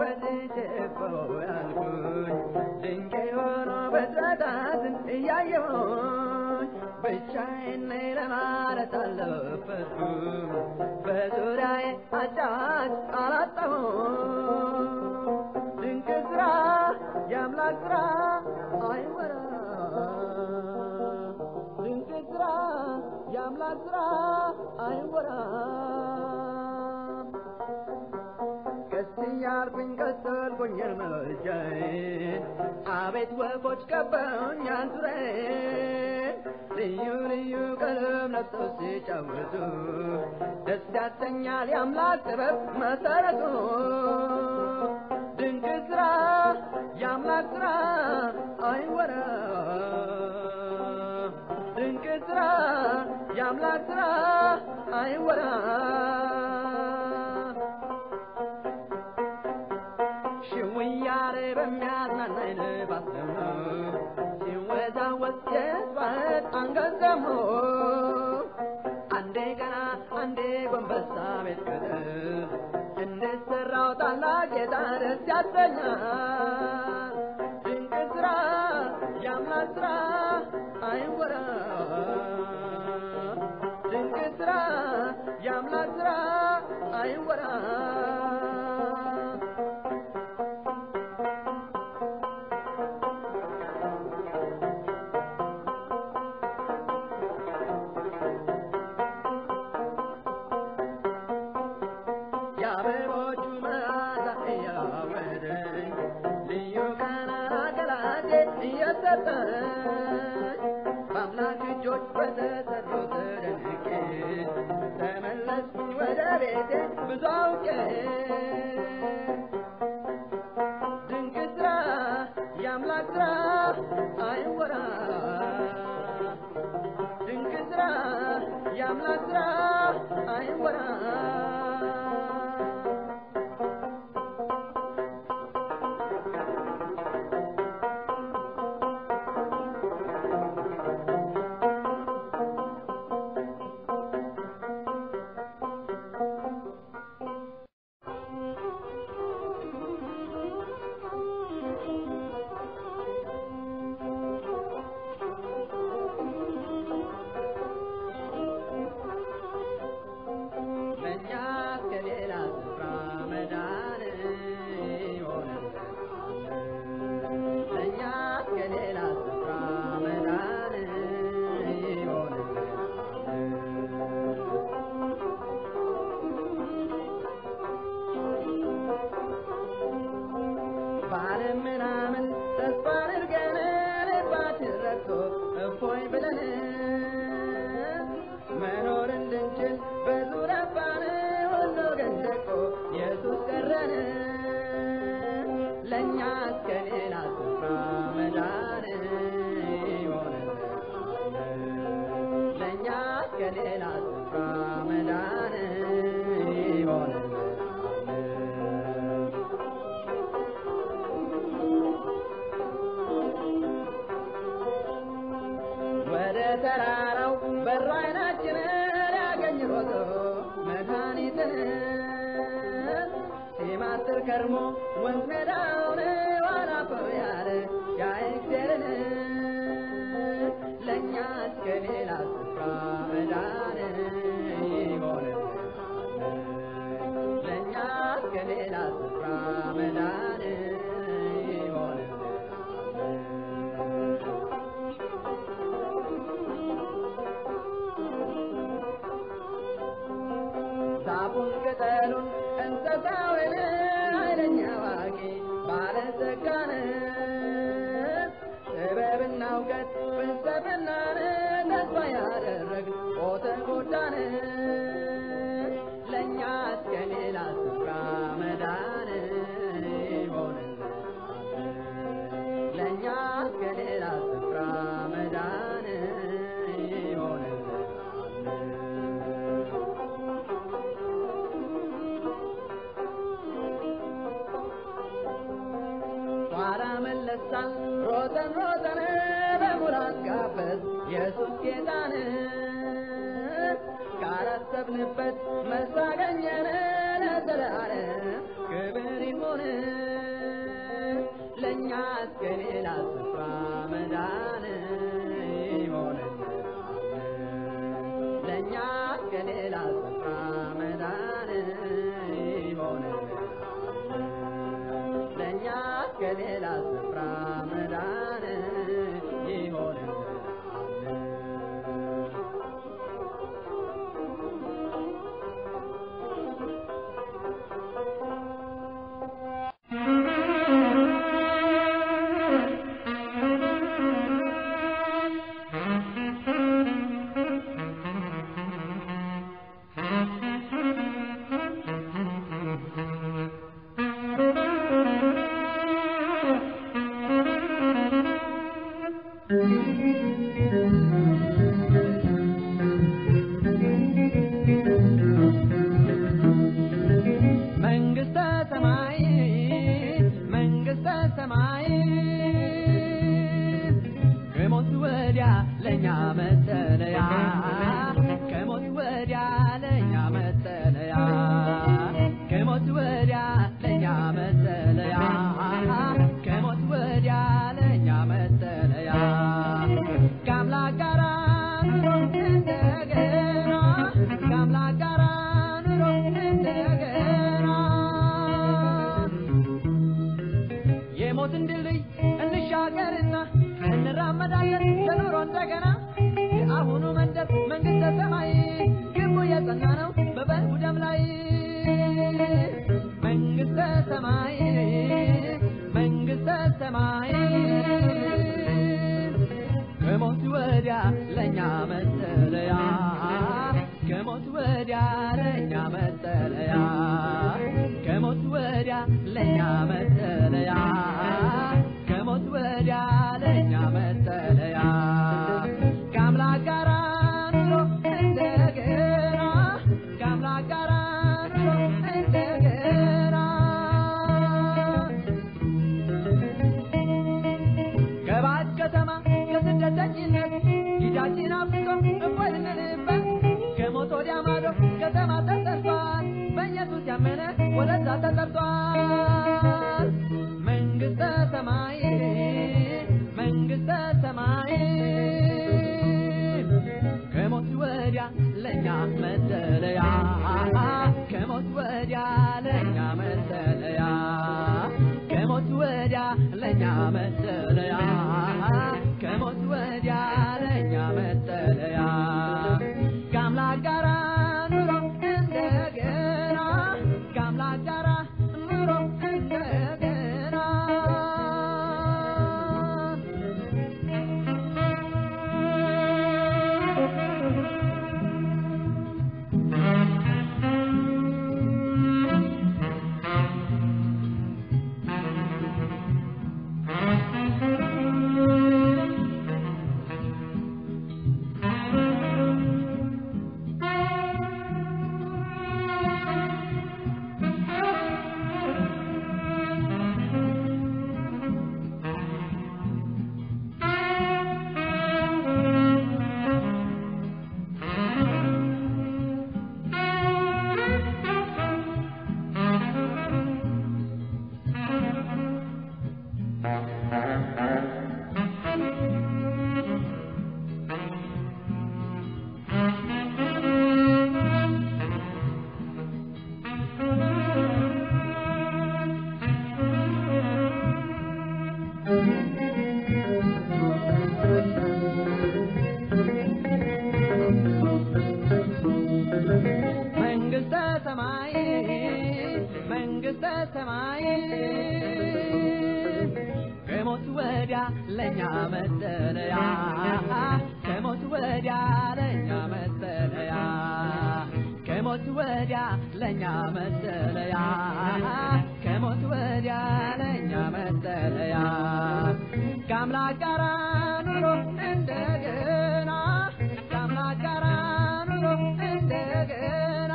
ወድጄው ያልኩኝ ድንቅ የሆኑ ፍጥረታትን እያየሁኝ ብቻዬን ነኝ ለማለት አልደፈርኩም በዙሪያዬ አጫዋች አላጣሁም ድንቅ ስራ የአምላክ ስራ አይወራም ድንቅ ስራ የአምላክ ስራ አይወራም ቀስ እያልኩኝ ቀጠልኩኝ እርምጃዬን አቤት ወፎች ከበውኛል ዙሪያዬን ልዩ ልዩ ቀለም ለብሰው ሲጫወቱ ደስ ያሰኛል የአምላክ ጥበብ መሰረቱ ድንቅ ስራ የአምላክ ስራ አይወራም ድንቅ ስራ የአምላክ ስራ አይወራም ሽውያሬ በሚያዝናናኝ ነፋስ ደግሞ ሲወዛወዝ የእጽዋት አንገት ደግሞ አንዴ ገና አንዴ ጎንበሳ ቤት ቅጥር እንድሰራው ታላቅ ጌታ ደስ ያሰኛል ድንቅ ስራ የአምላክ ስራ አይወራም ድንቅ ስራ የአምላክ ስራ አይወራም የአበቦቹ መዓዛ እያወደኝ ልዩ ቃና ገላቴ እየሰጠኝ በአምላክ እጆች በተሰራው ተደንቄ ተመለስኩኝ ወደ ቤቴ ብዙ አውቄ ድንቅ ስራ የአምላክ ስራ አይወራም ድንቅ ስራ የአምላክ ስራ አይወራም ለእኛ ከሌላ ስፍራ መዳን ይሆንልናል። ለእኛ ከሌላ ስፍራ መዳን ይሆንልናል። ባለም ምናምን ተስፋ አድርገን ልባችን ረክቶ እፎይ ብለን መኖር እንድንችል በዙረባን ሁሉ ግን ደቆ ኢየሱስ ቀረን ለእኛ እስከ ሌላ ስፍራ መዳን ይሆንልናል ለእኛ እስከ ሌላ ስፍራ መዳን ይሆንልናል ወደ ተራራው በሩ አይናችንን ያገኝ ሮጦ መድኃኒትን ሲማትር ከርሞ ወንዝ ሜዳውን ዋና ፈር ያለ ያይግዜርን ለእኛ እስከ ሌላ ስፍራ መዳን ይሆንልናል ለእኛ እስከ ሌላ ስፍራ መዳን ይሆንልናል ዛፉን ቅጠሉን እንስሳውን ኃይለኛ አዋቂ ባለጸጋን ጥበብና እውቀት ፍልስፍናን ተስፋ ያደረግ ተጎዳን ለእኛ እስከ ሌላ ስፍራ መዳን ይሆንልናል ለእኛ እስከ ሌላ ስፍራ መዳን ይሆንልናል ኋላ መለሳል ሮጠን ሮጠን በሙላት ጋበዝ ኢየሱስ ጌታን ካላሰብንበት መልስ አገኘን ለዘላለም ክብር ይሁን ለእኛስ ከሌላ ስፍራ መዳን ይሆንልናል ለእኛስ ከሌላ ስፍራ መዳን ይሆንልናል ለእኛስ ከሌላ ስፍራ መዳን ይሆንልናል መንግስተ ሰማይ መንግስተ ሰማይ ከሞት ወዲያ ለእኛ መጠለያ ከሞት ወዲያ ለእኛ መጠለያ ከሞት ወዲያ ለእኛ መጠለያ ከሞት ወዲያ ለእኛ መጠለያ ከአምላክ ጋራ ኑሮ እንደገና ከአምላክ ጋራ ኑሮ እንደገና የሞትን ድልድይ እንሻገርና እንራመዳለን ለኑሮ እንደገና የአሁኑ መንደር መንግስተ ሰማይ ግቡ የጸና ነው በበጉ ደም ላይ መንግስተ ሰማይ መንግስተ ሰማይ ከሞት ወዲያ ለእኛ መጠለያ ከሞት ወዲያ ለእኛ መጠለያ ከሞት ወዲያ ለእኛ መጠለያ ከሞት ወዲያ ለእኛ መጠለያ ከአምላክ ጋራ ኑሮ እንደገና ከአምላክ ጋራ ኑሮ እንደገና ከባዕድ ከተማ ከስደተኝነት ጊዳችን አፍቆ እፎይ ልንልበት ከሞት ወዲያ ማዶ ከተማ ተሰርቷል በኢየሱስ ያመነ ወደዛ ተጠርቷል መንግስተ ሰማይ መንግስተ ሰማይ ከሞት ወዲያ ለእኛ መጠለያ ከሞት ወዲያ ለእኛ መጠለያ ከሞት ወዲያ ለእኛ መጠለያ ከሞት ወዲያ ለእኛ መጠለያ ከአምላክ ጋራ ኑሮ እንደገና ከአምላክ ጋራ ኑሮ እንደገና መንግስተ ሰማይ መንግስተ ሰማይ ከሞት ወዲያ ለእኛ መጠለያ ከሞት ወዲያ ለእኛ መጠለያ ከሞት ወዲያ ለእኛ መጠለያ ከሞት ወዲያ ለእኛ መጠለያ ከአምላክ ጋራ ኑሮ እንደገና ከአምላክ ጋራ ኑሮ እንደገና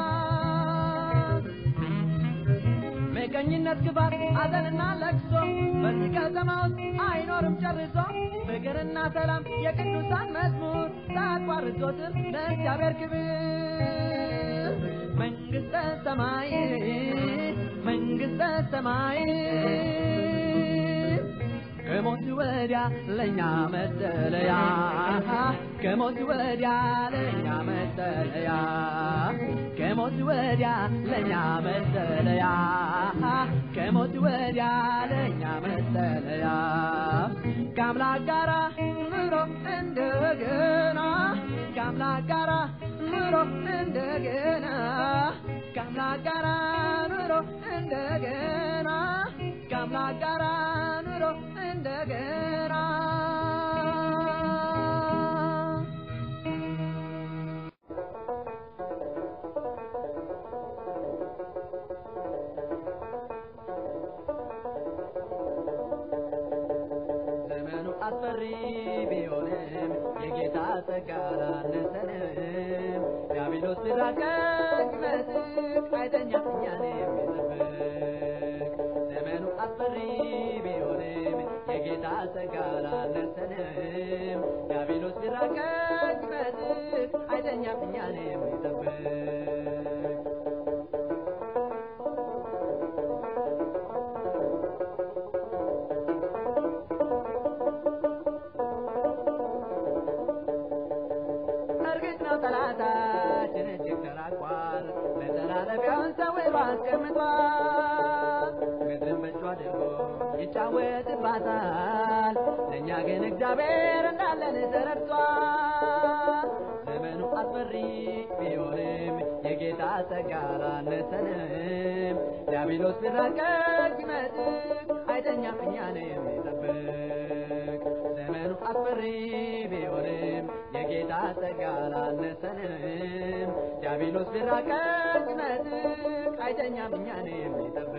ምቀኝነት፣ ክፋት፣ ሐዘንና ለቅሶ በዚህ ከተማ ውስጥ አይኖርም ጨርሶ ፍቅርና ሰላም የቅዱሳን መዝሙር ሳያቋርጦትም ለእግዚአብሔር ክብር መንግሥተ ሰማይ መንግሥተ ሰማይ ከሞት ወዲያ ለእኛ መጠለያ ከሞት ወዲያ ለእኛ መጠለያ ከሞት ወዲያ ለእኛ መጠለያ ከሞት ወዲያ ለእኛ መጠለያ ከአምላክ ጋራ ኑሮ እንደገና ከአምላክ ጋራ ኑሮ እንደገና ከአምላክ ጋራ ኑሮ እንደገና ከአምላክ ጋራ ኑሮ እንደገና ዘመኑ አስፈሪ ቢሆንም የጌታ ጸጋ አላነሰንም። ዲያብሎስ ሲራቀቅ ይመጥቅ አይተኛ እኛን የሚጠብቅ ዘመኑ አስፈሪ ቢሆንም የጌታ ጸጋ አላነሰንም። ዲያብሎስ ሲራቀቅ ይመጥቅ አይተኛ እኛን የሚጠብቅ እርግጥ ነው ጠላታችን እጅግ ተራቋል፣ መተላለፊያውን ሰውሮ አስቀምጧል። ምድርን በእጁ አድርጎ ይጫወትባታል፣ ለእኛ ግን እግዚአብሔር እንዳለን ተረድቷል። ዘመኑ አስፈሪ ቢሆንም የጌታ ጸጋ አላነሰንም። ዲያብሎስ ቢራቀቅ ይመጥቅ አይተኛም እኛን የሚጠብቅ ዘመኑ አስፈሪ ቢሆንም የጌታ ጸጋ አላነሰንም። ዲያብሎስ ቢራቀቅ ይመጥቅ አይተኛም እኛን የሚጠብቅ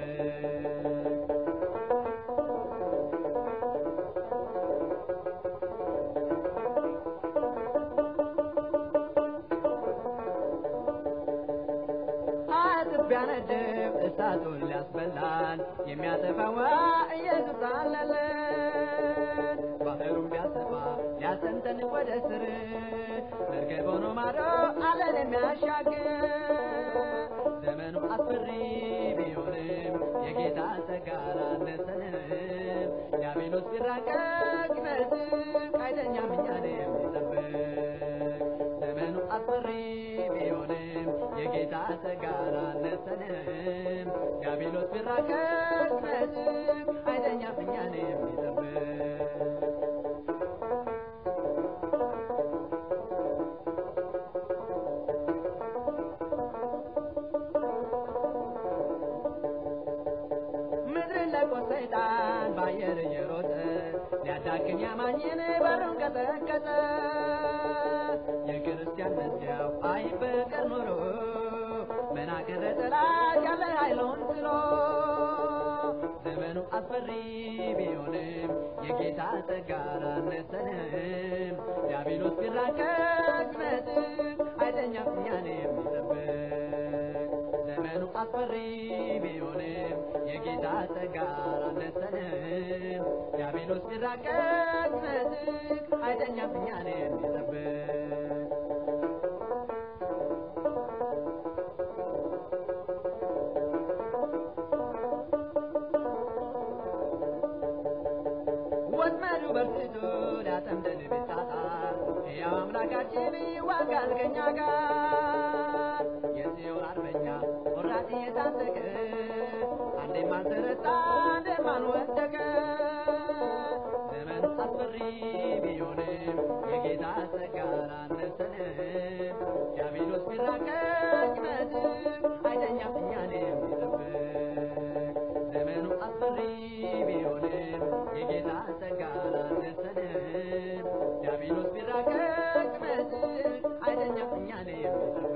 አጥብ ቢያነድብ እሳቱን ሊያስበላን የሚያጠፋዋ ኢየሱስ አለለን። ባህሩን ቢያሰፋ ሊያሰምጠን ወደ ስር መርከብ ሆኖ ማዶ አለን የሚያሻግር ዘመኑ አስፈሪ ቢሆንም የጌታ ጸጋ አላነሰንም። ዲያብሎስ ቢራቀቅ ይመጥቅ አይተኛም እኛን የሚጠብቅ ዘመኑ አስፈሪ ቢሆንም የጌታ ጸጋ አላነሰንም። ዲያብሎስ ቢራቀቅ ይመጥቅ አይተኛም እኛን የሚጠብቅ ምድርን ለቆ ሰይጣን በአየር እየሮጠ ሊያዳክም ያማኝን በሩን ቀጠቀጠ። የክርስቲያን መዝጊያው አይበቀር ኖሮ መናገረ ጠላት ያለ ኃይሉን ጥሎ ዘመኑ አስፈሪ ቢሆንም የጌታ ጸጋ አላነሰንም። ዲያብሎስ ቢራቀቅ ይመጥቅ አይተኛም እኛን የሚጠብቅ ዘመኑ አስፈሪ ቢሆንም የጌታ ጸጋ አላነሰንም። ዲያብሎስ ቢራቀቅ ይመጥቅ አይተኛም እኛን የሚጠብቅ ወጥመዱ በርትቶ ሊያጠምደን ቢጣጣር ሕያው አምላካችን ይዋጋል ከእኛ ጋር የጽዮን አርበኛ ቆራጥ የታጠቀ አንዴም አልተረታ አንዴም አልወደቀ ዘመኑ አስፈሪ ቢሆንም የጌታ ጸጋ አላነሰንም። ዲያብሎስ ቢራቀቅ ይመጥቅ አይተኛም እኛን የሚጠብቅ ዘመኑ አስፈሪ ቢሆንም የጌታ ጸጋ አላነሰንም። ዲያብሎስ ቢራቀቅ ይመጥቅ አይተኛም እኛን የሚጠብቅ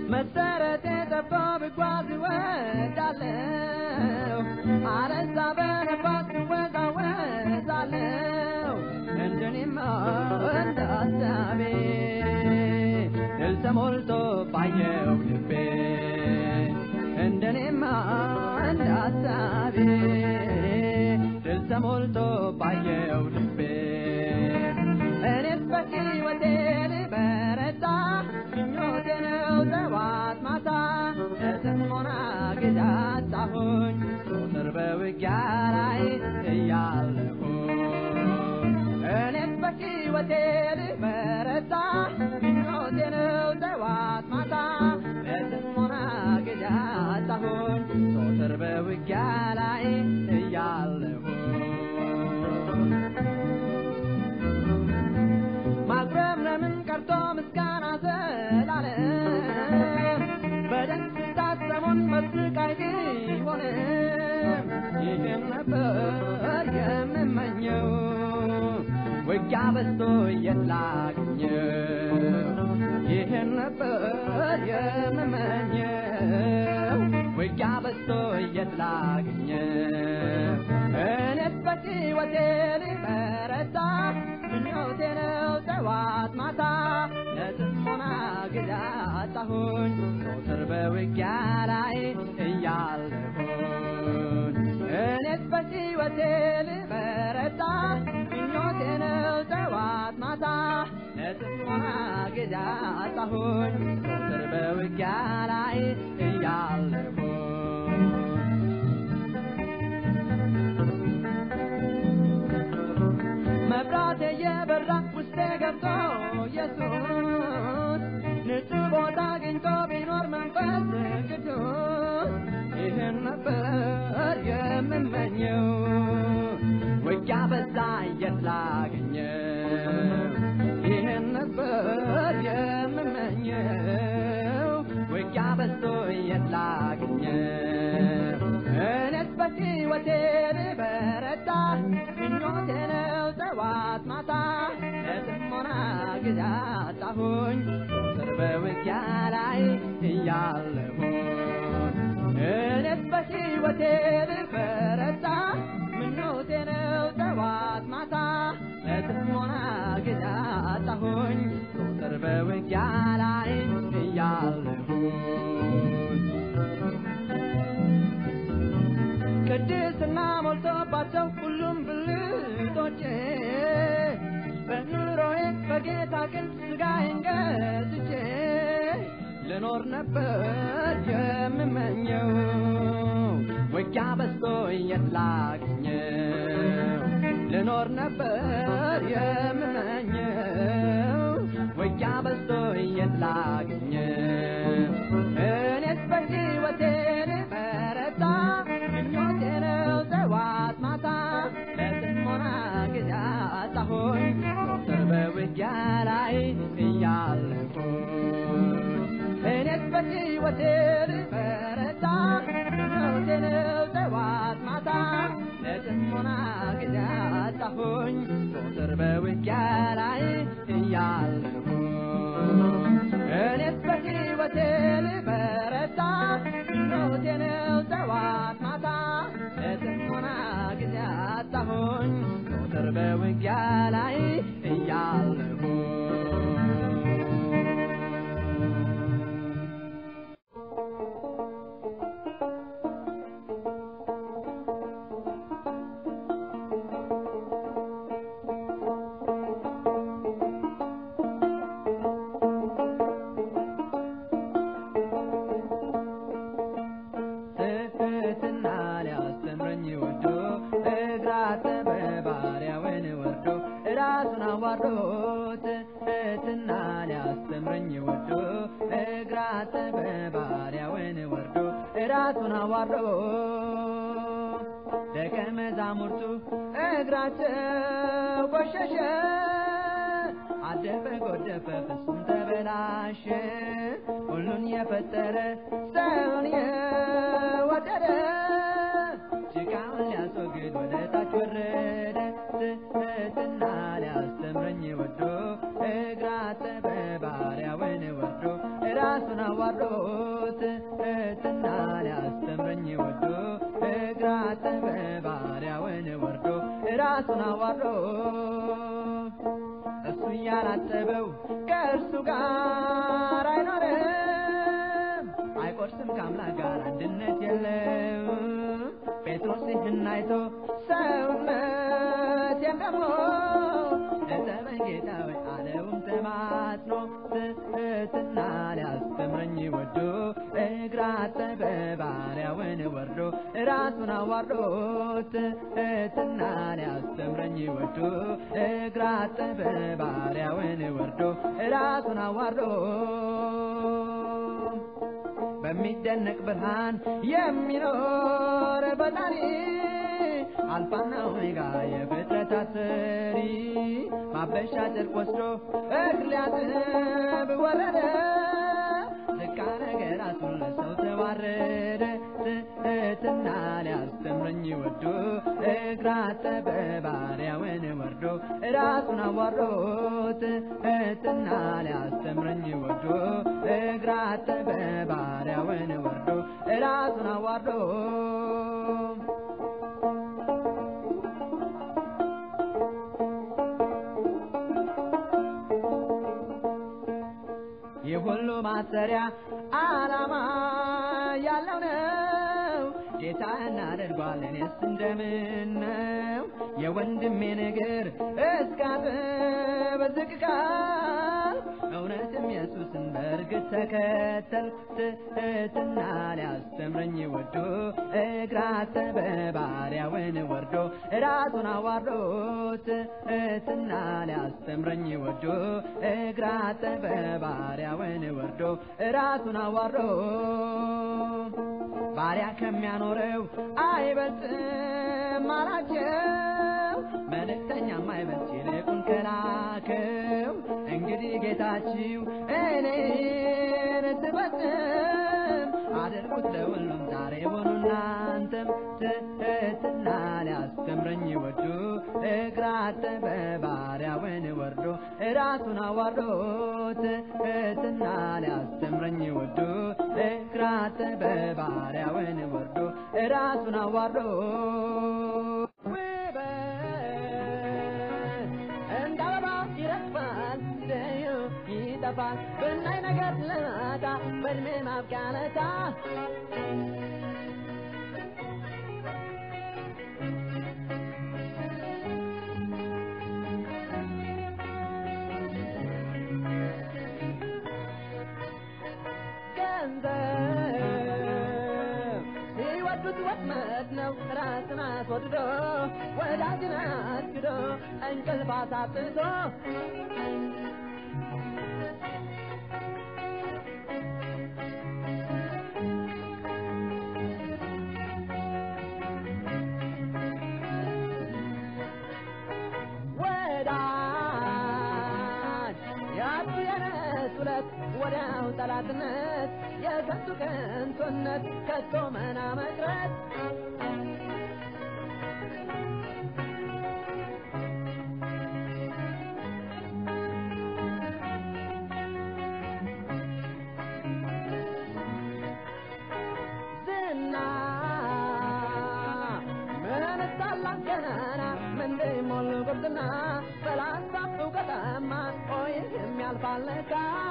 መሰረቴ ጠፍቶ ብጓዝ እወዳለሁ አለዛ በነፋስ እወዛወዛለሁ እንደኔማ እንደ ሀሳቤ ድል ተሞልቶ ባየው ልቤ እንደኔማ እንደ ሀሳቤ ድል ተሞልቶ ባየው ልቤ እኔስ በሕይወቴ ልበረታ ምኞቴ ነው ጠዋት ማታ ለጽሞና ጊዜ አጣሁኝ ዞትር በውጊያ ላይ እያለሁ እኔስ በሕይወቴ ልበረታ ምኞቴ ነው ጠዋት ማታ ለጽሞና ጊዜ አጣሁኝ ዞትር በውጊያ ላይ እያለሁ ማጉረምረምን ቀርቶ ምስጋና ዘላለም በደስታ ሰሞን በስቃይ ቢሆንም ይህን ነበር የምመኘው ውጊያ በዝቶ የት ላግኘው ይህን ነበር የምመኘው ውጊያ በዝቶ የት ላግኘው እኔስ በሕይወቴ ልበረታ ምኞቴ ነው ጠዋት ማታ ለጽሞና ጊዜ አጣሁኝ ዞትር በውጊያ ላይ እያለሁኝ እኔስ በሕይወቴ ልበረታ ምኞቴ ነው ጠዋት ማታ ለጽሞና ጊዜ አጣሁኝ ዞትር በውጊያ ላይ እያለሁኝ መብራት የበራ ውስጤ ገብቶ ኢየሱስ ንጹሕ ቦታ አግኝቶ ቢኖር መንፈስ ቅዱስ ይህን ነበር የምመኘው ውጊያ በዛ የት ላገኘው ይህን ነበር የምመኘው ውጊያ በዝቶ የት ላገኘው እኔስ በሕይወቴ ልበረታ ምኞቴ ነው ጠዋት ማታ ለጽሞና ጊዜ አጣሁኝ ዞትር በውጊያ ላይ እያለሁኝ እኔስ በሕይወቴ ልበረታ ምኞቴ ነው ጠዋት ማታ ለጽሞና ጊዜ አጣሁኝ ዞትር በውጊያ ላይ እያለሁኝ ቅድስና ሞልቶባቸው ሁሉም ብልቶቼ በኑሮዬ በጌታ ግን ስጋዬን ገዝቼ ልኖር ነበር የምመኘው ውጊያ በዝቶ የት ላግኘው ልኖር ነበር የምመኘው ውጊያ በዝቶ የት ላግኘው እኔስ በሕይወቴ ልበረታ ምኞቴ ነው ጠዋት ማታ ለጽሞና ጊዜ አጣሁኝ ዞትር በውጊያ ላይ እያለሁኝ እኔስ በሕይወቴ ልበረታ ምኞቴ ነው ጠዋት ማታ ለጽሞና ጊዜ አጣሁኝ ዞትር በውጊያ ላይ እያለሁኝ እኔስ በሕይወቴ ልበረታ ምኞቴ ነው ጠዋት ማታ ለጽሞና ጊዜ አጣሁኝ ዞትር በውጊያ ላይ እያለሁኝ ትሕትና ሊያስተምረኝ ወዶ እግር አጠበ ባሪያውን ወርዶ ራሱን አዋርዶ ትሕትና ሊያስተምረኝ ወዶ እግር አጠበ ባሪያውን ወርዶ ራሱን አዋርዶ ደቀ መዛሙርቱ እግራቸው ቆሸሸ አደፈ ጎደፈ ፍጹም ተበላሸ ሁሉን የፈጠረ ሰውን የወደደ ጭቃውን ሊያስወግድ ወደ ታች ወረደ ትሕትና ሊያስተምረኝ ወዶ እግር አጠበ ባሪያውን ወርዶ ራሱን አዋርዶት ትሕትና ሊያስተምረኝ ወዶ እግር አጠበ ባሪያውን ወርዶ ራሱን አዋርዶ እሱ እያላጠበው ከእርሱ ጋር አይኖርም አይቆርስም ከአምላክ ጋር አንድነት የለም ጴጥሮስ ይህን አይቶ ሰውነቴን ደግሞ እጠበኝ ጌታ ሆይ አለውም ተማጽኖ ትሕትና ሊያስተምረኝ ወዶ እግር አጠበ ባሪያውን ወርዶ ራሱን አዋርዶ ትሕትና ሊያስተምረኝ ወዶ እግር አጠበ ባሪያውን ወርዶ ራሱን አዋርዶ በሚደነቅ ብርሃን የሚኖር ፈጣሪ አልፋና ኦሜጋ የፍጥረታት ሰሪ ማበሻ ጨርቅ ወስዶ እግር ሊያጥብ ወረደ ዝቅ አረገ ራሱን ለሰው ተዋረደ ትሕትና ሊያስተምረኝ ወዶ እግር አጠበ ባሪያውን ወርዶ ራሱን አዋርዶ ትሕትና ሊያስተምረኝ ወዶ እግር አጠበ ባሪያውን ወርዶ ራሱን አዋርዶ ይህ ሁሉ ማሰሪያ ዓላማ ያለው ነው። ጌታ እናደርጓል እኔስ እንደምን ነው የወንድሜን እግር እስካጥብ ዝቅ ቃል እውነትም ኢየሱስን በእርግጥ ተከተል ትሕትና ሊያስተምረኝ ወዶ እግር አጠበ ባሪያውን ወርዶ ራሱን አዋርዶ ትሕትና ሊያስተምረኝ ወዶ እግር አጠበ ባሪያውን ወርዶ ራሱን አዋርዶ ባሪያ ከሚያኖረው አይበልጥም አላቸው። መልእክተኛም አይበልጥ ይልቁን ከላከው። እንግዲህ ጌታችሁ እኔን ትፈጽም አድርጉት ለሁሉም ዛሬ ሆኑ እናንተም ትሕትና ሊያስተምረኝ ወዶ እግር አጠበ ባሪያውን ወርዶ ራሱን አዋርዶ ትሕትና ሊያስተምረኝ ወዶ እግር አጠበ ባሪያውን ወርዶ ራሱን አዋርዶ ውበት እንደ አበባ ይረግፋል ሲዘዩ ይጠፋል ብናይ ነገር ለማታ በእድሜ ማብቂያ ለታ ገንዘብ ሲወዱት ወጥመድ ነው ራስን አስወድዶ ወዳጅን አስክዶ እንቅልፍ አሳጥቶ ወዳጅ ያጡ የነሱ ለት ወዲያው ጠላትነት የከንቱ ከንቱነት ከቶ መና መቅረት ዝና ምን ታላቅ ገናና ምንድን ሞሉ ጉብዝና በላሳብ እውቀትማ ቆይ የሚያልፋል ለካ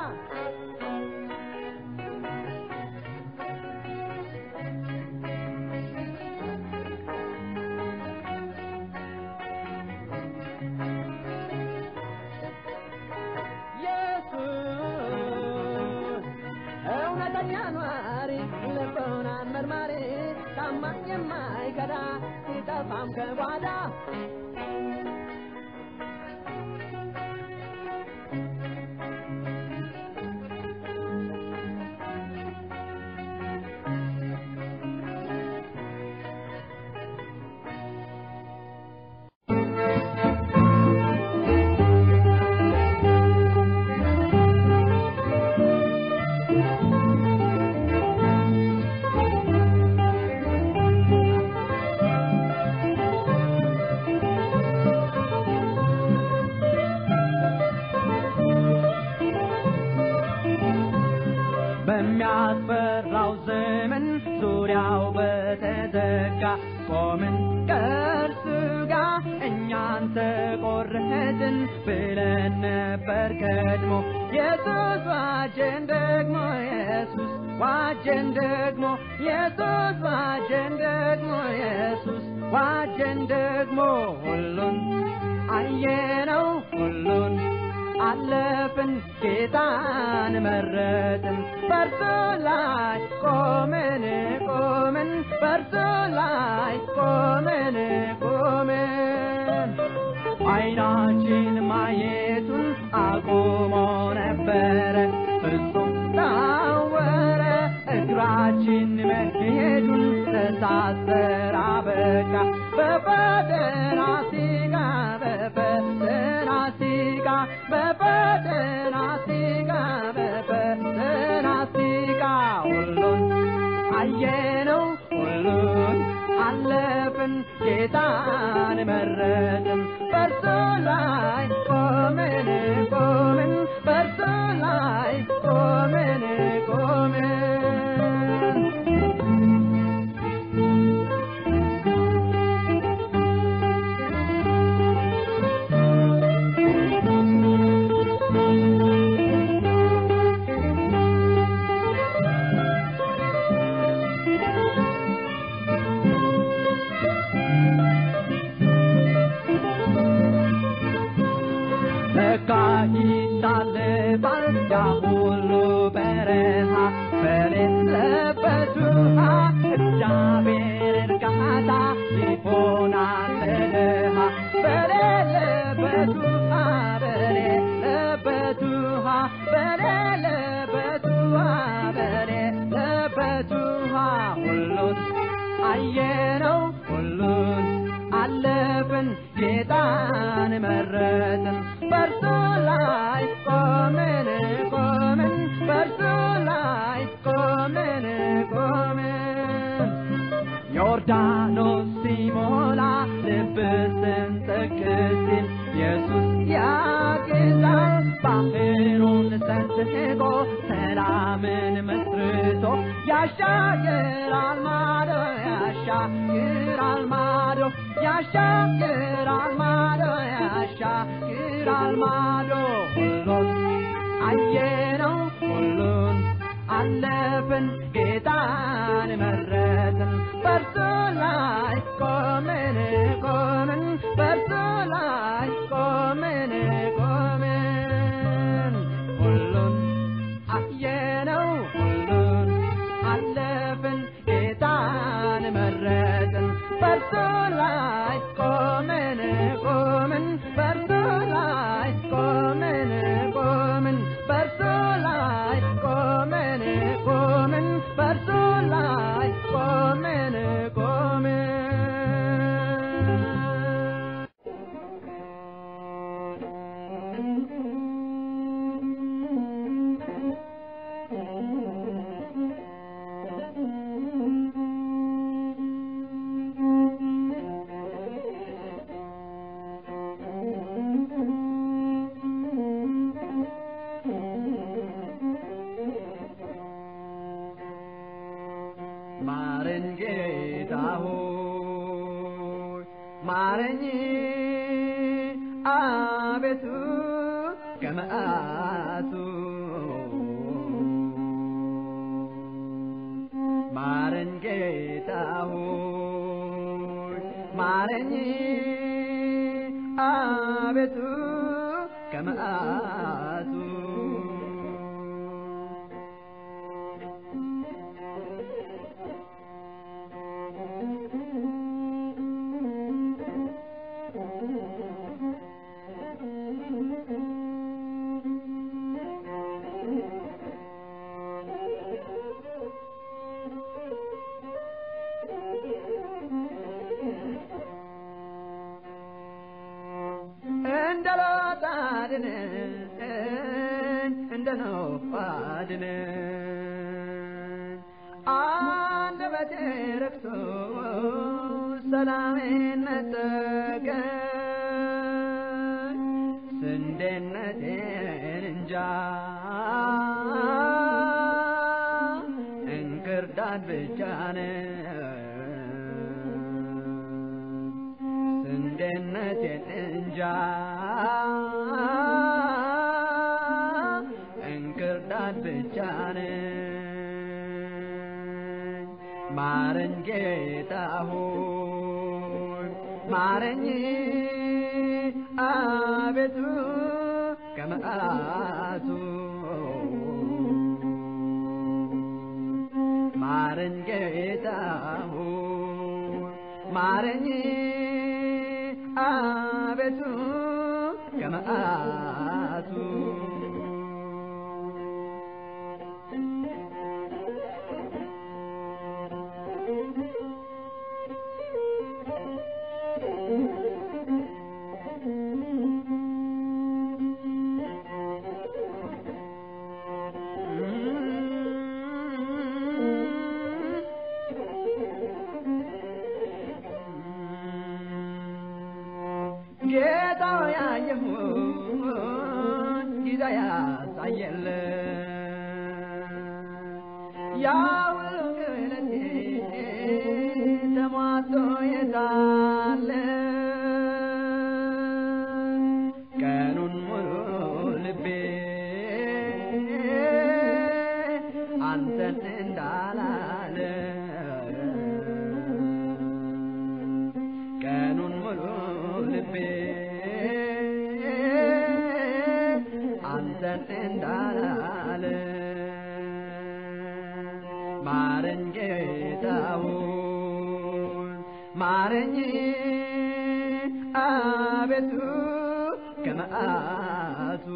ኢየሱስ እውነተኛ ኗሪ ልቦናን መርማሪ ታማኝ የማይከዳ ሲጠፋም ከጓዳ በሚያስፈራው ዘመን ዙሪያው በተዘጋ ቆምን ከእርሱ ጋር እኛን ተቆረጥን ብለን ነበር ቀድሞ ኢየሱስ ዋጀን ደግሞ ኢየሱስ ዋጀን ደግሞ ኢየሱስ ዋጀን ደግሞ ኢየሱስ ዋጀን ደግሞ ሁሉን አየነው ሁሉን አለፍን ጌታን መረጥን በርሱ ላይ ቆምን ቆምን በርሱ ላይ ቆምን ቆምን አይናችን ማየቱን አቁሞ ነበረ ፍጹም ታወረ እግራችን መሄዱን ተሳሰራ በቃ በፈተና ሲጋ በፈተና ሲጋ በፈተና ሲጋ በፈተና ሲጋ ሁሉን አየነው ሁሉን አለፍን ጌታን መረጥን በርሱ ላይ ቆምን ቆምን በርሱ ላይ ቆምን ቆምን ለካ ይታለፋል ያ ሁሉ በረሃ በሌለበት ውሃ እግዚአብሔር እርጋታ ይሆናል ለድሃ በሌለበት ውሃ በሌለበት ውሃ በሌለበት ውሃ በሌለበት ውሃ ሁሉን አየነው ሁሉን አለፍን ጌታን መረጥን በርሱ ላይ ቆምን ቆምን በርሱ ላይ ቆምን ቆምን ዮርዳኖስ ሲሞላ ልብ ስንጥቅ ሲል ኢየሱስ ያግዛል ባህሩን ሰንጥቆ ሰላምን መስርቶ ያሻግራል ማዶ ያሻግራል ማዶ ያሻግራል ማዶ ያሻግራል ማዶ ሁሉን አየነው ሁሉን አለፍን ጌታን መረጥን በርሱ ላይ ቆምን ቆምን በርሱ ላይ ቆምን ቆምን ሁሉን አየነው ሁሉን አለፍን ጌታን መረጥን በርሱ ላይ ቆምን ቆምን በርሱ ላይ ቆምን ቆምን በርሱ ላይ ቆምን ቆምን በርሱ ላይ ቆምን ቆምን ማረኝ ጌታ ሆይ ማረኝ አቤቱ ከመዓቱ ማረኝ ጌታ ሆይ ማረኝ አቤቱ ከመዓቱ እንደ ሎጥ አድነን እንደ ኖህ አድነን አንደበቴ ረክሶ ሰላሜን ነጠቀኝ ስንዴነቴን እንጃ እንክርዳድ ብቻ ነው ስንዴነቴን እንጃ እንክርዳድ ብቻ ነኝ ማረኝ ጌታ ሆይ ማረኝ አቤቱ ከመዓቱ ማረኝ ጌታ ሆይ ማረኝ አቤቱ ከመዓቱ ጌታው ያየሁን ጊዜ ያሳየለ ያው ክለቴ ተሟቶ የታለ ቀኑን ሙሉ ልቤ አንተን እንዳላለ ቀኑን ሙሉ ልቤ አንተን እንዳላለ ማረኝ ጌታውን ማረኝ አቤቱ ከመዓቱ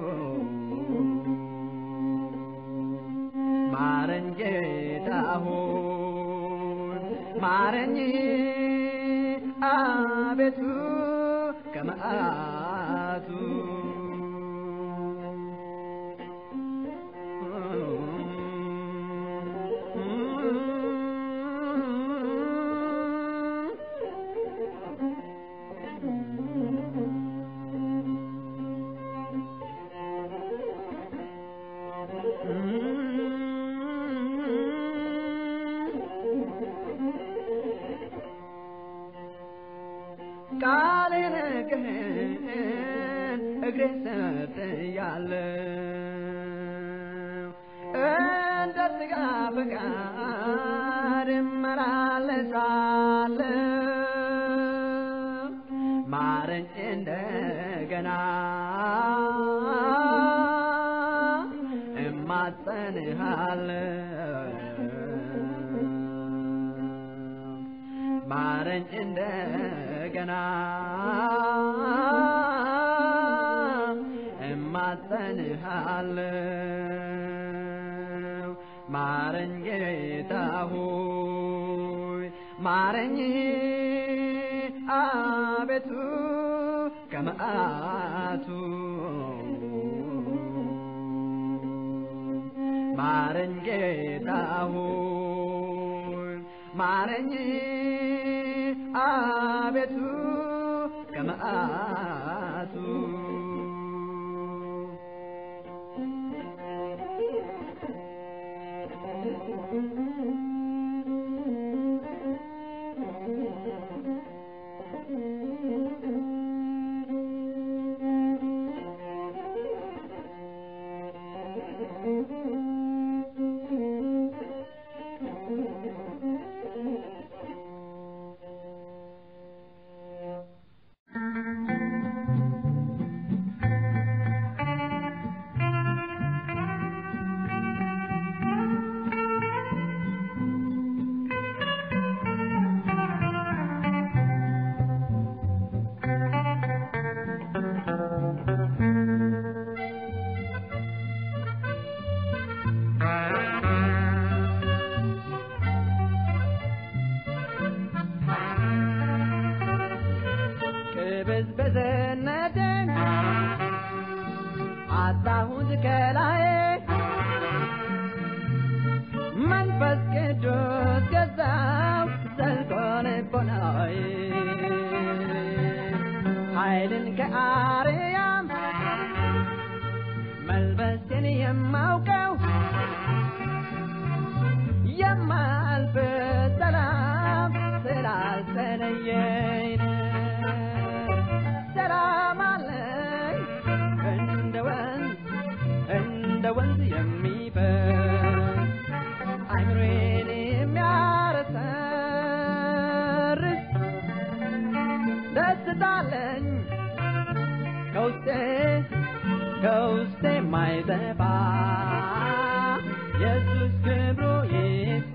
ማረኝ ጌታውን ማረኝ አቤቱ ከመዓቱ ቃሌን ግን እግሬ ሰጥያለሁ እንደ ሥጋ ፈቃድ እመላለሳለሁ ማረኝ እንደገና እማጸንሃለሁ ማረኝ እንደገና እማጸንሃለሁ ማረኝ ጌታ ሆይ ማረኝ አቤቱ ከመዓቱ ማረኝ ጌታ ሆይ ማረኝ አቤቱ ከመዓቱ ቅብዝብዝነትን አጣሁት ከላይ መንፈስ ቅዱስ ገዛው ዘልቆ ልቦናዬ ኃይልን ከአርያም መልበስን የማውቀው የማ ደስታለኝ ከውስጤ ከውስጤ ማይጠፋ ኢየሱስ ክብሩ ይስፋ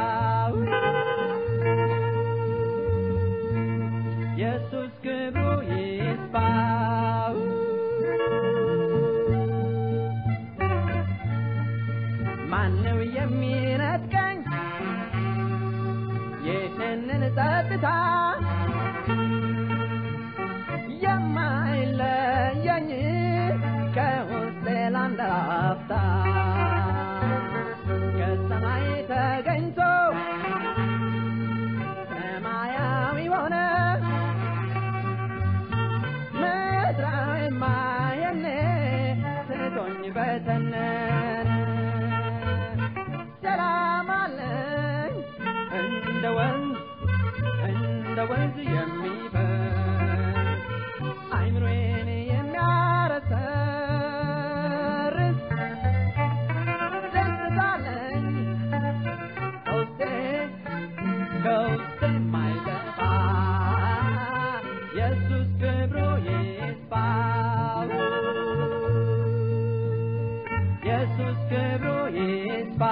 ኢየሱስ ክብሩ ይስፋ ማነው የሚነጥቀኝ ይህንን ጸጥታ የማይለየኝ ከውስጤ ላንድ አፍታ ከሰማይ ተገኝቶ ሰማያዊ ሆነ ምድራዊ ማየኔ ስቶኝ በተነነ ሰላም አለኝ እንደ ወንዝ እንደ ወንዝ የሚፈስ አይምሮዬን የሚያረሰርስ ደስታ አለኝ ከውስጤ ከውስጤ የማይጠፋ ኢየሱስ ክብሩ ይስፋ ኢየሱስ ክብሩ ይስፋ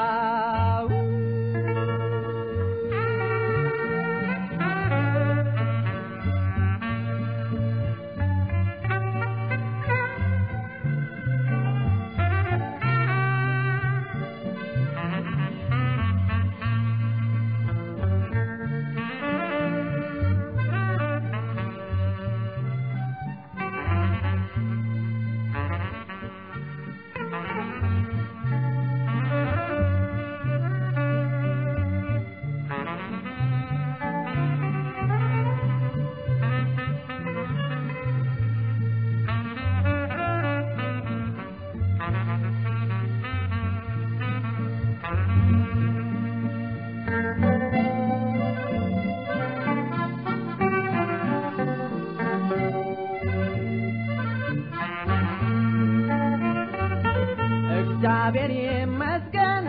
እግዚአብሔር ይመስገን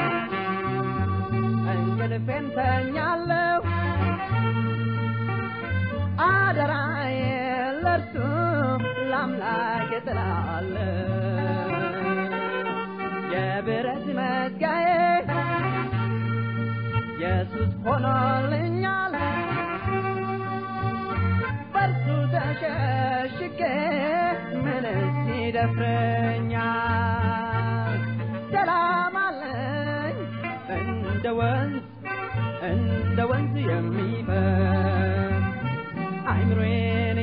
እንቅልፌን ተኛለሁ አደራዬ ለእርሱ ለአምላክ እጥላለሁ የብረት መዝጋዬ ኢየሱስ ሆኖልኛል በእርሱ ተሸሽጌ ምንስ ይደፍረኛል ሰላም አለኝ እንደ ወንዝ እንደ ወንዝ የሚፈስ አይምሮዬን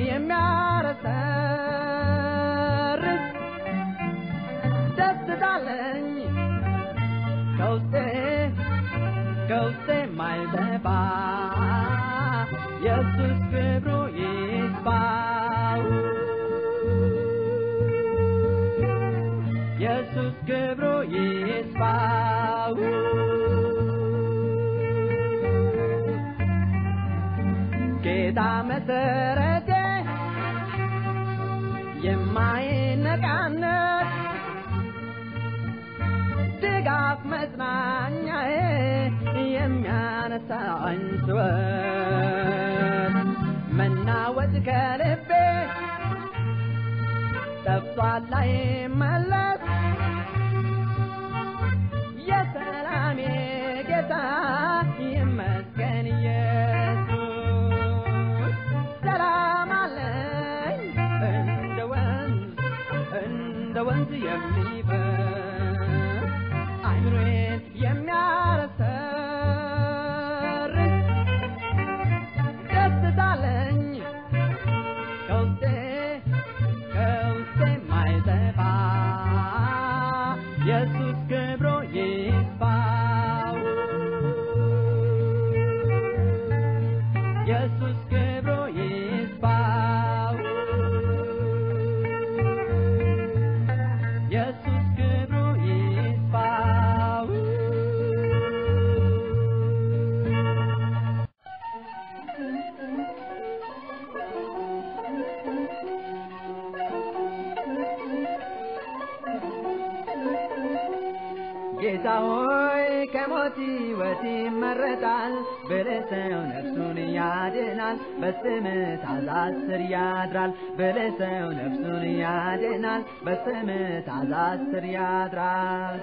የሚያረሰርስ ደስታ አለኝ ከውስጤ ከውስጤ የማይጠፋ ኢየሱስ ክብሩ ይስፋ ኢየሱስ ክብሩ ይስፋ ጌታ መሰረቴ የማይነቃነቅ ድጋፍ መጽናኛዬ የሚያነሳኝ ስወት መናወጥ ከልቤ ጠፍቷል ላይመለስ የሰላሜ ጌታ ይመስገን ኢየሱስ ሰላም አለኝ እንደ ወንዝ እንደ ወንዝ የሚፈስ አይምሮዬን የሚያረሰርስ ደስታ አለኝ ከውስጤ ከውስጤ የማይጠፋ ጌታ ሆይ ከሞት ሕይወት ይመረጣል ብለህ ሰው ነፍሱን ያድናል በስምህ ታዛዝ ስር ያድራል ብለህ ሰው ነፍሱን ያድናል በስምህ ታዛዝ ስር ያድራል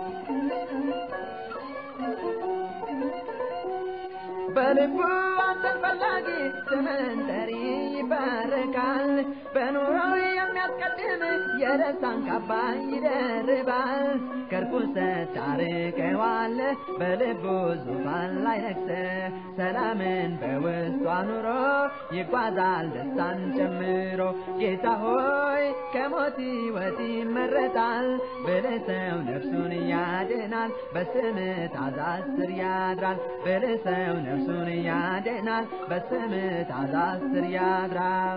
በልቡ አንተን ፈላጊ ስምህን ጠሪ ይባረካል። በኑሮው የሚያስቀድም የደስታን ካባ ይደርባል። ከርኩሰት ታርቀዋለህ በልቡ ዙፋን ላይ ነግሰህ ሰላምን በውስጡ አኑሮ ይጓዛል ደስታን ጨምሮ። ጌታ ሆይ ከሞት ሕይወት ይመረጣል ብለህ ሰው ነፍሱን ያድናል በስምህ ታዛዝ ስር ያድራል ብለህ ሰው ነፍሱን ያድናል በስምህ ታዛዝ ስር ያድራል።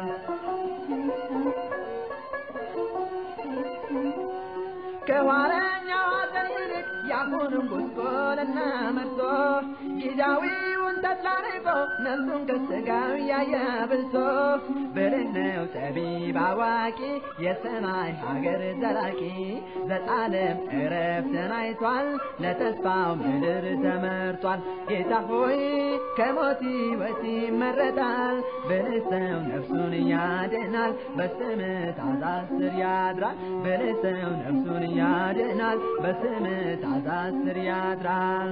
ከኋለኛው ሐዘን ይልቅ ያሁኑን ጉስቁልና መርጦ ጊዜያዊውን ተድላ ንቆ ነፍሱን ከሥጋው ያየ ብልቶ ብልህ ነው ጠቢብ አዋቂ የሰማይ ሀገር ዘላቂ ዘላለም ዕረፍትን አይቷል ለተስፋው ምድር ተመርቷል። ጌታ ሆይ ከሞት ሕይወት ይመረጣል ብልህ ሰው ነፍሱን ያድናል በስምህ ታዛዝ ስር ያድራል ብልህ ሰው ነፍሱን ያድናል በስምህ ታዛዝ ስር ያድራል።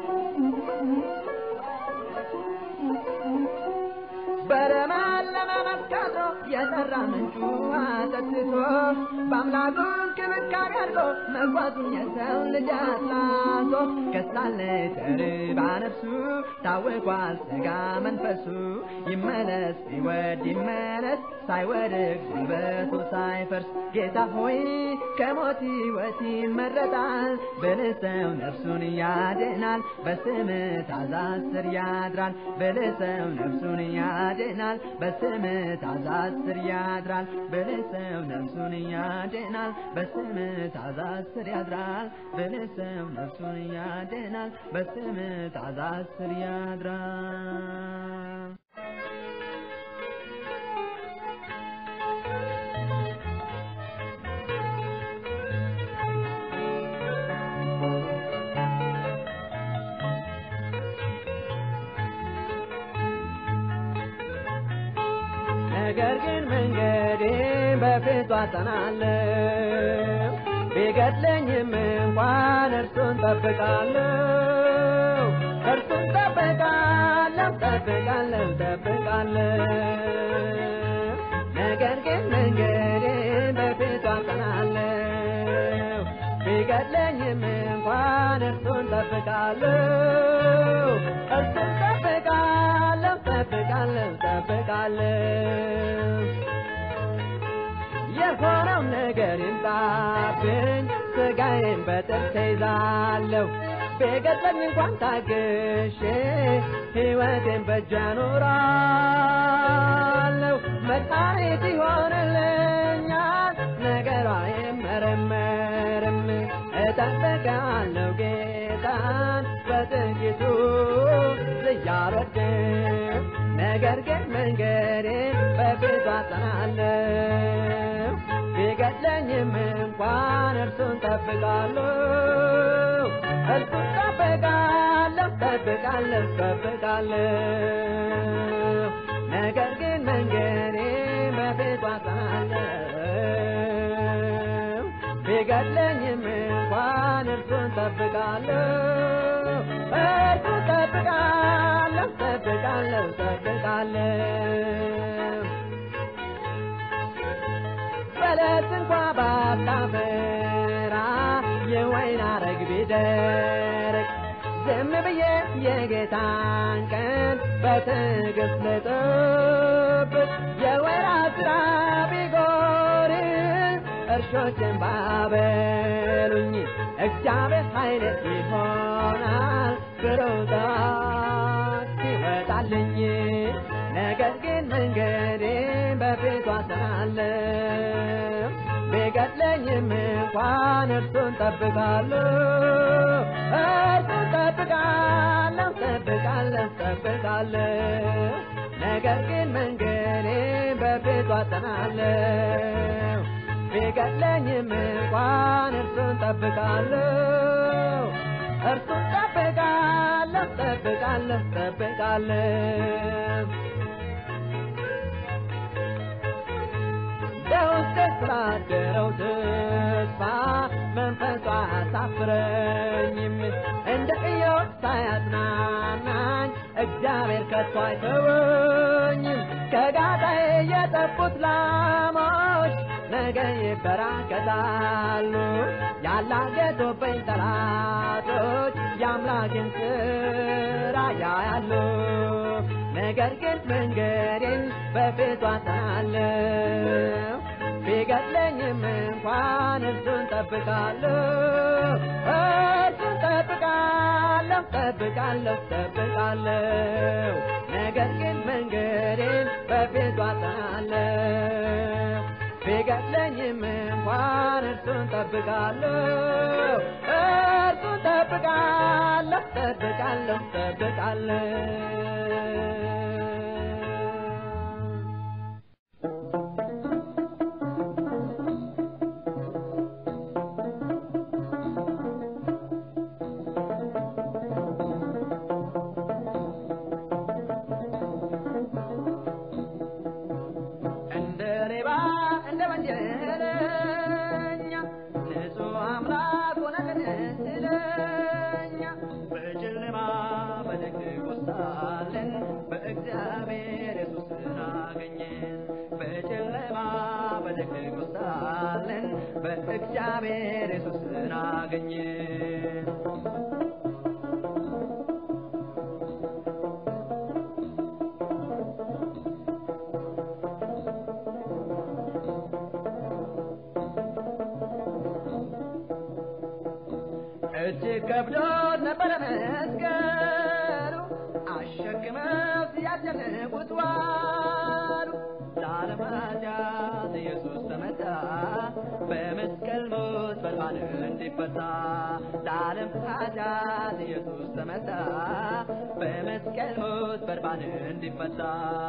በለመለመ መስካቶ የጠራ ምንጩ አጠጥቶ በአምላኩ እንክብካቤ አድርጎ መጓዙን የሰው ልጅ አስላቶ ከሳለች ተርባ ነፍሱ ታውቋል ሥጋ መንፈሱ ይመለስ ቢወድ ይመለስ ሳይወድቅ ጉልበቱ ሳይፈርስ ጌታ ሆይ ከሞት ሕይወት ይመረጣል ብልህ ሰው ነፍሱን ያድናል በስምህ ታዛዝ ስር ያድራል ብልህ ሰው ነፍሱን ያድናል በስምህ ታዛዝ ስር ያድራል ብልህ ሰው ነፍሱን ያድናል በስምህ ታዛዝ ስር ያድራል ብልህ ሰው ነፍሱን ያድናል በስምህ ታዛዝ ስር ያድራል ነገር ግን መንገዴ በፊቱ አጸናለሁ ቢገድለኝም እንኳን እርሱን ጠብቃለሁ እርሱን ጠብቃለሁ ጠብቃለሁ ጠብቃለሁ ነገር ግን መንገዴ በፊቱ አጸናለሁ ቢገድለኝም እንኳን እርሱን ጠብቃለሁ እርሱን ጠብቃለሁ ጠብቃለሁ ጠብቃለሁ የሆነው ነገር ይምጣብኝ ስጋዬን በጥርሴ ይዛለሁ ቢገድለኝ እንኳን ታግሼ ሕይወቴን በእጄ አኖራለሁ መድኃኒት ይሆንልኛል ነገሯ አይመረመርም እጠብቃለሁ ጌታን በጥቂቱ ልያልወድም ነገር ግን መንገዴን በፊቱ አጸናለሁ ቢገድለኝም እንኳን እርሱን ጠብቃለሁ እርሱን ጠብቃለሁ ጠብቃለሁ ጠብቃለሁ ነገር ግን መንገዴን በፊቱ አጸናለሁ ቢገድለኝም እንኳን እርሱን ጠብቃለሁ እርሱን ጠብቃለሁ ጠብቃለሁ ጠብቃለሁ በለስ እንኳ ባታፈራ የወይን አረግ ቢደርቅ ዝም ብዬ የጌታን ቀን በትዕግስት ልጠብቅ የወይራ ስራ ቢጎድል እርሾችን ባበሉኝ እግዚአብሔር ኃይል ይሆናል ብሩታት ይወጣልኝ ነገር ግን መንገዴን በፊቱ አጸናለሁ ቢገድለኝም እንኳን እርሱን ጠብቃለሁ እርሱን ጠብቃለሁ ጠብቃለሁ ጠብቃለሁ ነገር ግን መንገዴን በፊቱ አጸናለሁ ቢገድለኝም እንኳን እርሱን ጠብቃለሁ እርሱን ጠብቃለሁ ጠብቃለሁ ጠብቃለሁ በውስጤ ስላደረው ተስፋ መንፈሷ አሳፍረኝም እንደ ኢዮብ ሳያጽናናኝ እግዚአብሔር ከቶ አይተወኝም ከጋጣዬ የጠፉት ላሞች ነገ ይበራከታሉ ያላገጡብኝ ጠላቶች የአምላክን ስራ ያያሉ ነገር ግን መንገዴን በፊቱ አጠናለሁ ቢገድለኝም እንኳን እርሱን ጠብቃለሁ እርሱን ጠብቃለሁ ጠብቃለሁ ጠብቃለሁ ነገር ግን መንገዴን በፊቱ አጠናለሁ ቢገድለኝም እንኳን እርሱን ጠብቃለሁ እርሱን ጠብቃለሁ ጠብቃለሁ ጠብቃለሁ እንደ ሌባ እንደ ወንጀለኛ ንጹሕ አምላክ ሆነልን ስለኛ በጨለማ በድቅድቅ ውስጥ ሳለን በእግዚአብሔር ኢየሱስን አገኘን በጨለማ በድቅድቅ ውስጥ ሳለን በእግዚአብሔር ኢየሱስን አገኘን እጅግ ከብዶት ነበረ መስቀሉ አሸክመው ሲያስጨንቁት ዋሉ ለዓለም ኃጢአት ኢየሱስ ተመታ በመስቀል ሞት በርባን እንዲፈታ ለዓለም ኃጢአት ኢየሱስ ተመታ በመስቀል ሞት በርባን እንዲፈታ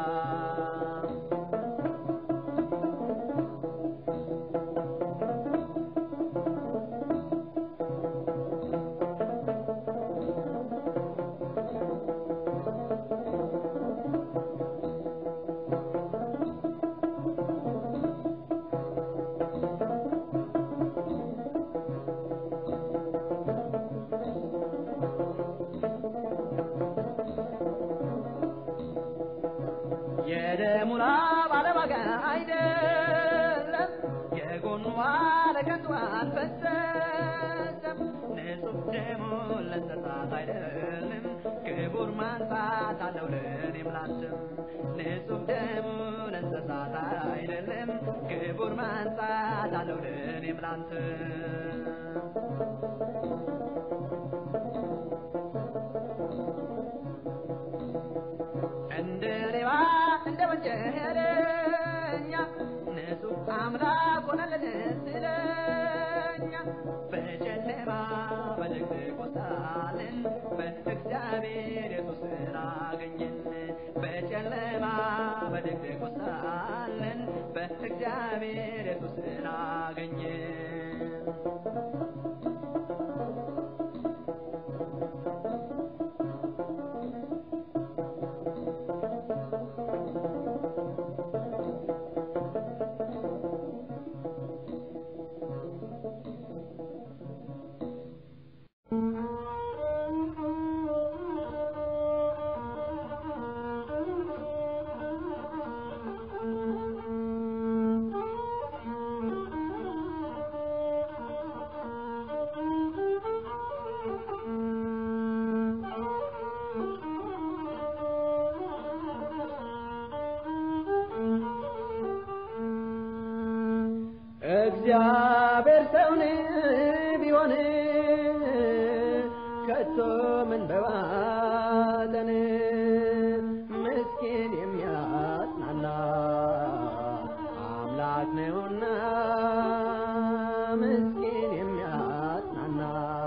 የደሙ ላብ አለዋጋ አይደለም፣ የጎኑ አለከንቱ አልፈሰሰም። ንጹሕ ደሙ ለእንስሳት አይደለም፣ ክቡር ማንሳት አለው ለእኔም ላንተም። ንጹሕ ደሙ ለእንስሳት አይደለም፣ ክቡር ማንሳት አለው ለእኔም ላንተም። እንደ ሌባ እንደ ወንጀለኛ ንጹሕ አምላክ ሆነልን ስለኛ በጨለማ በድቅድቅ ውስጥ ሳለን በእግዚአብሔር ኢየሱስን አገኘን በጨለማ በድቅድቅ ውስጥ ሳለን በእግዚአብሔር ኢየሱስን አገኘን እግዚአብሔር ሰውን ቢሆን ከቶ ምን በዋጠን ምስኪን የሚያጽናና አምላክ ነውና ምስኪን የሚያጽናና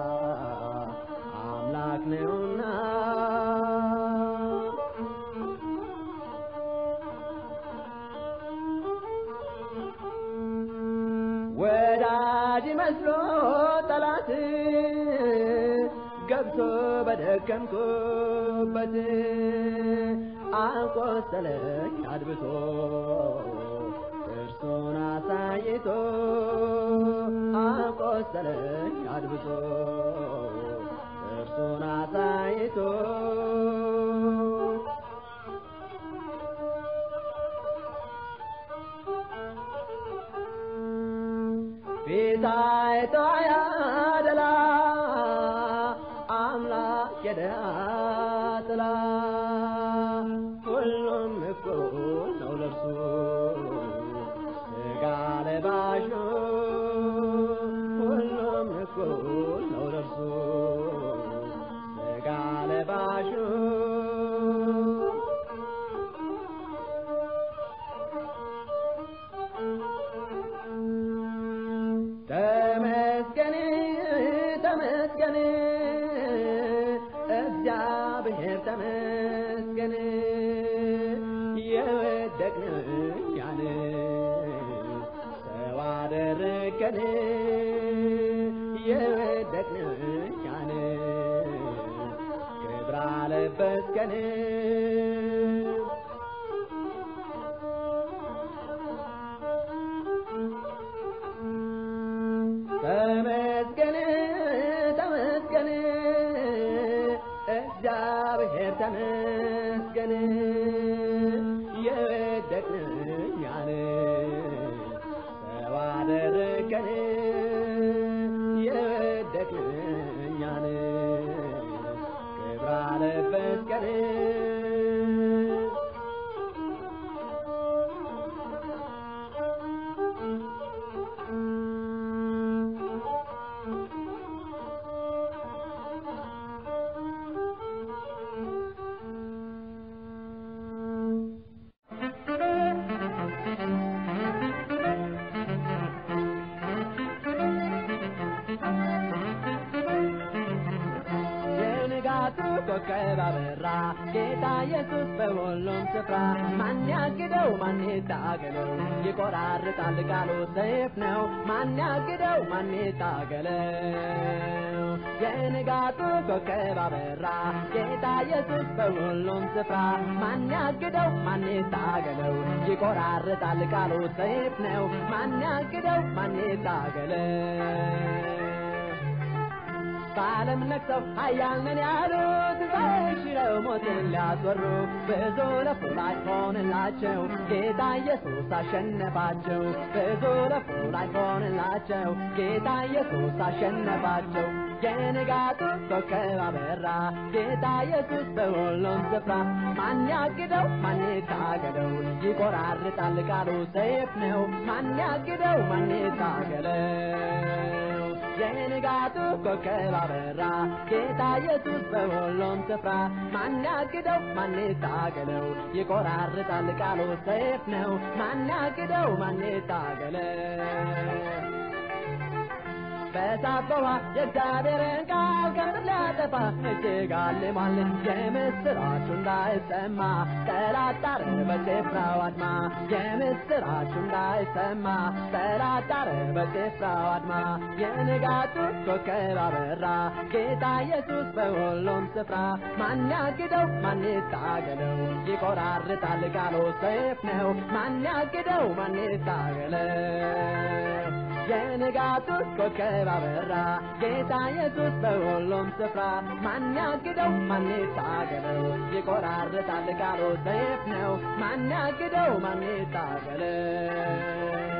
አምላክ ነውና ወዳጅ መስሎ ጠላት ገብቶ በደከምኩበት አቆሰለኝ አድብቶ እርሱን አሳይቶ አቆሰለኝ አድብቶ እርሱን አሳይቶ ፊታይቶ ያደላ አምላክ የድሃ ጥላ ሁሉም እኩል ነው ለርሱ ስጋ ለባሹ ሁሉም እኩል ነው ለርሱ ስጋ ለባሹ ተመስገን ተመስገን እግዚአብሔር ተመስገን የወደቅን እኛን ሰው አደረገን የወደቅን እኛን ክብር አለበስከን ተመስገን ተመስገን እግዚአብሔር ተመስገን የወደቅን እኛን ሰው አደረገን የወደቅን እኛን ክብር አለበስከን የንጋቱ ኮከብ አበራ ጌታ ኢየሱስ በሁሉም ስፍራ ማን ያግደው ማን ይታገለው ይቆራርጣል ቃሉ ሰይፍ ነው ማን ያግደው ማን ይታገለው የንጋቱ ኮከብ አበራ ጌታ ኢየሱስ በሁሉም ስፍራ ማን ያግደው ማን ይታገለው ይቆራርጣል ቃሉ ሰይፍ ነው ማን ያግደው ማን ይታገለው በዓለም ነግሰው ኃያል ነን ያሉት በሽረው ሞትን ሊያስወሩ ብዙ ለፉ ላይ ሆንላቸው ጌታ ኢየሱስ አሸነፋቸው ብዙ ለፉ ላይ ሆንላቸው ጌታ ኢየሱስ አሸነፋቸው የንጋቱ ኮከብ አበራ ጌታ ኢየሱስ በሁሉም ስፍራ ማን ያግደው ማን ይታገለው ይቆራርጣል ቃሉ ሰይፍ ነው ማን ያግደው ማን ይታገለው የንጋቱ ኮከብ አበራ ጌታ ኢየሱስ በሁሉም ስፍራ ማን ያግደው ማን ይታገለው ይቆራርጣል ቃሉ ሰይፍ ነው ማን ያግደው ማን ይታገለው በእሳት በውሃ የእግዚአብሔርን ቃል ከምድር ሊያጠፋ እጅግ አልሟል። የምስራቹ እንዳይሰማ ጠላት ጣረ በጭፍራው አድማ። የምስራቹ እንዳይሰማ ጠላት ጣረ በጭፍራው አድማ። የንጋቱ ኮከብ አበራ ጌታ ኢየሱስ በሁሉም ስፍራ ማን ያግደው ማን ይታገለው ይቆራርጣል ቃሉ ሰይፍ ነው ማን ያግደው ማን ይታገለው የንጋቱ ኮከብ አበራ ጌታ ኢየሱስ በሁሉም ስፍራ ማን ያግደው ማን ይታገለው ይቆራርጣል ቃሉ ሰይፍ ነው ማን ያግደው ማን ይታገለው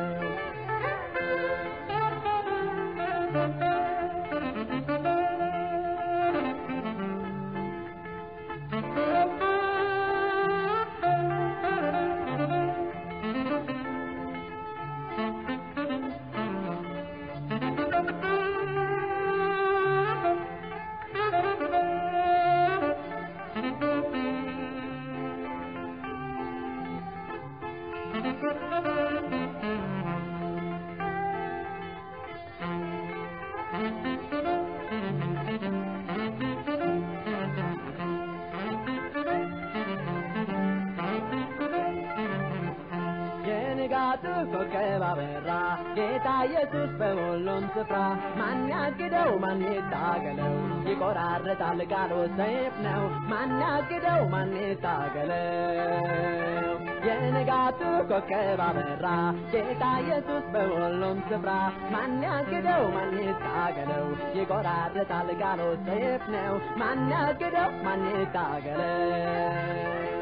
የንጋቱ ኮከብ አበራ ጌታ ኢየሱስ በሁሉም ስፍራ ማን ያግደው ያግደው ማን ይታገለው ይቆራረጣል ቃሉ ሰይፍ ነው ማን ያግደው ማን ይታገለው የንጋቱ ኮከብ አበራ ጌታ ኢየሱስ በሁሉም ስፍራ ማን ያግደው ማን ይታገለው ይቆራረጣል ቃሉ ሰይፍ ነው ማን ያግደው ማን ይታገለው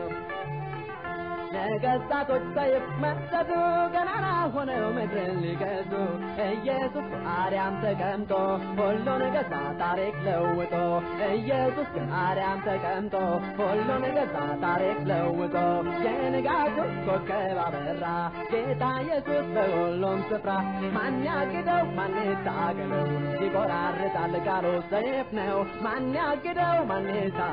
ነገሥታቶች ሰይፍ መሰዱ ገናና ሆነው ምድርን ሊገዙ ኢየሱስ አርያም ተቀምጦ ሁሉን ገዛ ታሪክ ለውጦ ኢየሱስ አርያም ተቀምጦ ሁሉን ገዛ ታሪክ ለውጦ የንጋቱ ኮከብ አበራ ጌታ ኢየሱስ በሁሉም ስፍራ ማን ያግደው ማን ይታገለው ይቆራርጣል ቃሉ ሰይፍ ነው ማን ያግደው ማን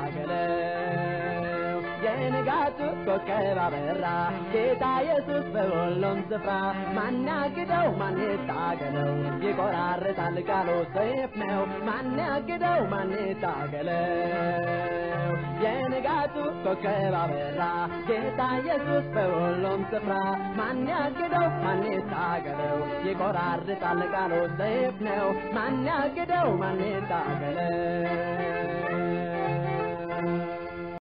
ይታገለው የንጋቱ ኮከብ አበራ ጌታ ኢየሱስ በሁሉም ስፍራ ማን ያግደው ማን ይታገለው ይቆራርጣል ቃሉ ሰይፍ ነው ማን ያግደው ማን ይታገለው የንጋቱ ኮከብ አበራ ጌታ ኢየሱስ በሁሉም ስፍራ ማን ያግደው ማን ይታገለው ይቆራርጣል ቃሉ ሰይፍ ነው ማን ያግደው ማን ይታገለው